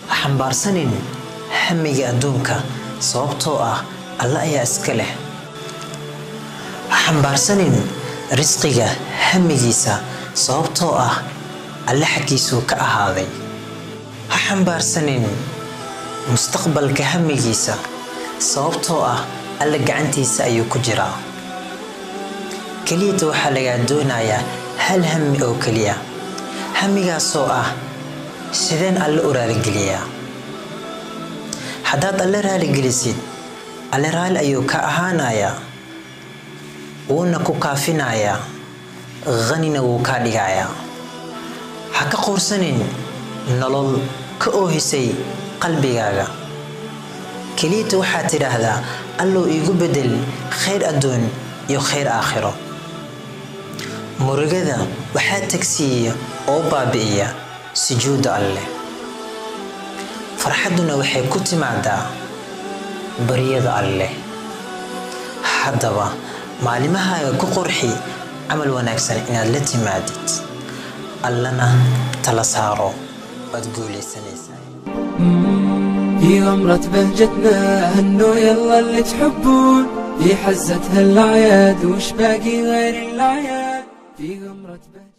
ha xambaarsanin hamiga adduunka sababtoo ah alle ayaa iska leh ha xambaarsanin risqiga hamigiisa sababtoo ah alle xaggiisuu ka ahaaday ha xambaarsanin mustaqbalka hamigiisa sababtoo ah alle gacantiisa ayuu ku jiraa keliyata waxaa lagaa doonayaa hal hami oo keliya hamigaasoo ah sideen alle u raaligeliyaa haddaad alle raaligelisid alle raali ayuu ka ahaanayaa wuuna ku kaafinayaa hanina wuu kaa dhigayaa ha ka quursanin nolol ka oohisay qalbigaaga keliyata waxaad tidhaahdaa allow iigu beddel khayr adduun iyo khayr aakhiro murugada waxaa tagsiiya oo baabi'iya sujuudda alleh farxadduna waxay ku timaadaa baryada alleh haddaba maalimahaaga ku qurxi camal wanaagsan inaad la timaadid allana tala saaro waad guulaysanaysaa في غمرة بهجتنا هنو يلا اللي تحبون في حزتها الأعياد وش باقي غير الأعياد في غمرة بهجتنا